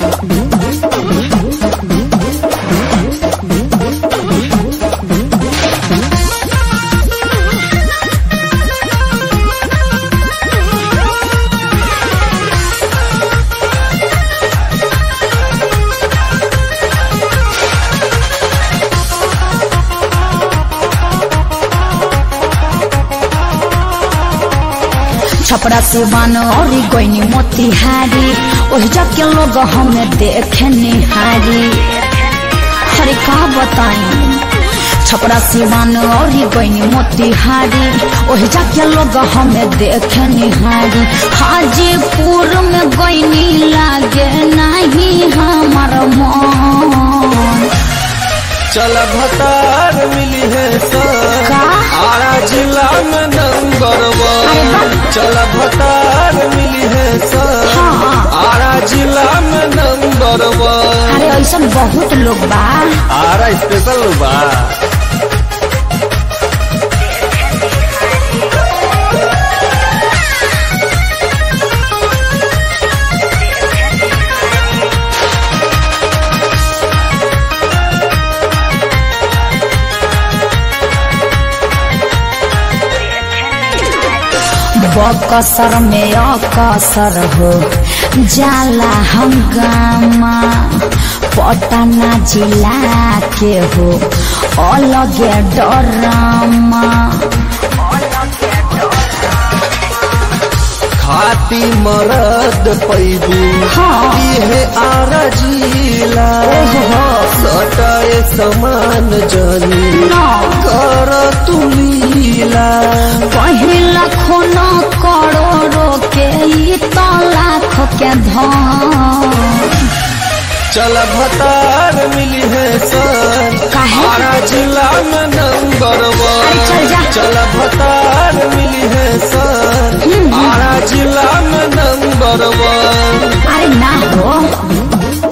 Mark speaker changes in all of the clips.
Speaker 1: छपरा सिवान और गोइनी मोतिहारी ओहि जग के लोग हमें देखे निहारी हरे का बताई छपरा सिवान और गोइनी मोतिहारी ओहि जग के लोग हमें देखे निहारी हाजीपुर में गोइनी लागे नहीं हमार मन
Speaker 2: चल भतार मिली है सर
Speaker 1: का?
Speaker 2: आरा जिला में नंबर वन चल भतार मिली है सर
Speaker 1: हाँ।
Speaker 2: आरा जिला में नंबर वन
Speaker 1: अरे ऐसा बहुत लोग बा
Speaker 2: आरा स्पेशल बा
Speaker 1: बकसर में अकसर हो जाला हंगामा पटना जिला के हो अलगे डरामा
Speaker 2: खाती मरद पैबू
Speaker 1: हाँ।
Speaker 2: इहे आरा जिला
Speaker 1: ओहो।
Speaker 2: सटाए समान जनी
Speaker 1: न
Speaker 2: कर तुलीला
Speaker 1: पहिला खून करोड़ो के ई तो लाख के धन
Speaker 2: चल भतार मिली है सर
Speaker 1: काहे?
Speaker 2: आरा जिला में नंबर
Speaker 1: अरे चल
Speaker 2: वन
Speaker 1: जा।
Speaker 2: चल भतार मिली है सर आरा जिला में नंबर वन
Speaker 1: अरे ना हो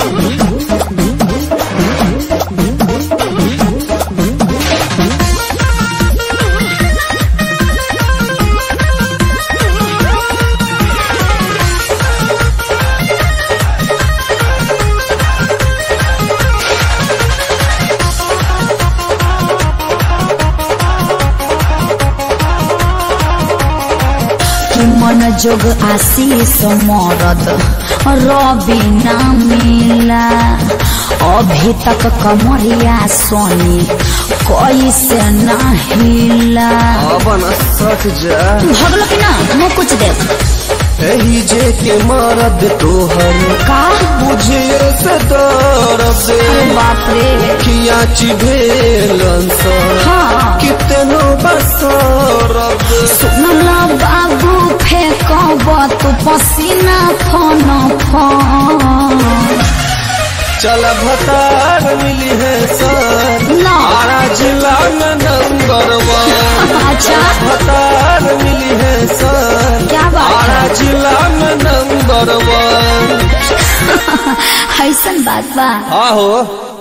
Speaker 1: कि मन जोग आशीष मरद रवि ना मिला अभी तक कमरिया सोनी कैसे ना हिला
Speaker 2: अब न सट जा
Speaker 1: भगलो कि ना मैं कुछ दे
Speaker 2: एही जे के मरद तोहर
Speaker 1: का
Speaker 2: बुझे से दर्द
Speaker 1: अरे बाप रे
Speaker 2: खिया चिभेलन सर
Speaker 1: हाँ
Speaker 2: कितनो बसरद
Speaker 1: सुनला बाबू फेंकब तू पसीना फन फन
Speaker 2: चल भतार मिली है सर
Speaker 1: ना
Speaker 2: आरा जिला में नंबर वन
Speaker 1: अच्छा
Speaker 2: भतार मिली है सर
Speaker 1: क्या बात
Speaker 2: आरा
Speaker 1: है
Speaker 2: जिला में नंबर वन
Speaker 1: ऐसन बात बा
Speaker 2: हाँ हो